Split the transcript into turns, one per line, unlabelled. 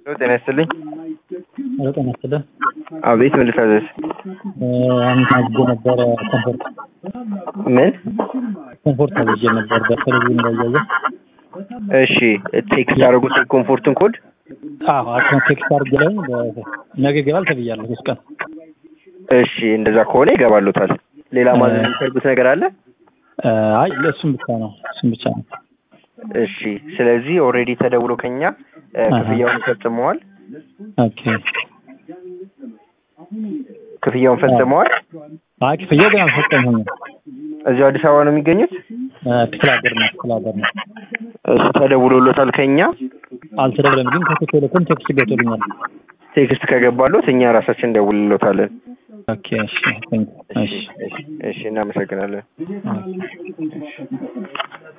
ጤና ይስጥልኝ።
ሄሎ ጤና ይስጥልኝ።
አቤት ምን ልታዘዝ?
አንድ አዝዤ ነበረ ኮምፎርት
ምን?
ኮምፎርት አዝዤ ነበር በቴሌቪዥን ላይ እያየሁ።
እሺ ቴክስት ያደረጉት ኮምፎርትን ኮድ
አዎ አሁን ቴክስት አድርጌ ላይ ነገ ይገባል ተብያለሁ ሶስት ቀን።
እሺ እንደዛ ከሆነ ይገባሉታል። ሌላ ማዘዝ የሚፈልጉት ነገር አለ?
አይ እሱም ብቻ ነው እሱም ብቻ ነው።
እሺ ስለዚህ ኦልሬዲ ተደውሎ ከኛ ክፍያውን ፈጽመዋል።
ኦኬ
ክፍያውን ፈጽመዋል።
አይ ክፍያው ገና አልፈጸምኩም።
እዚሁ አዲስ አበባ ነው የሚገኙት?
ክፍለ ሀገር ነው ክፍለ ሀገር ነው።
እሱ ተደውሎሎታል ከኛ
አልተደወለም፣ ግን ከኢትዮ ቴሌኮም ቴክስት ገብቶልኛል።
ቴክስት ከገባሎት እኛ ራሳችን እንደውልሎታለን።
ኦኬ እሺ ቴንክ እሺ
እሺ እናመሰግናለን።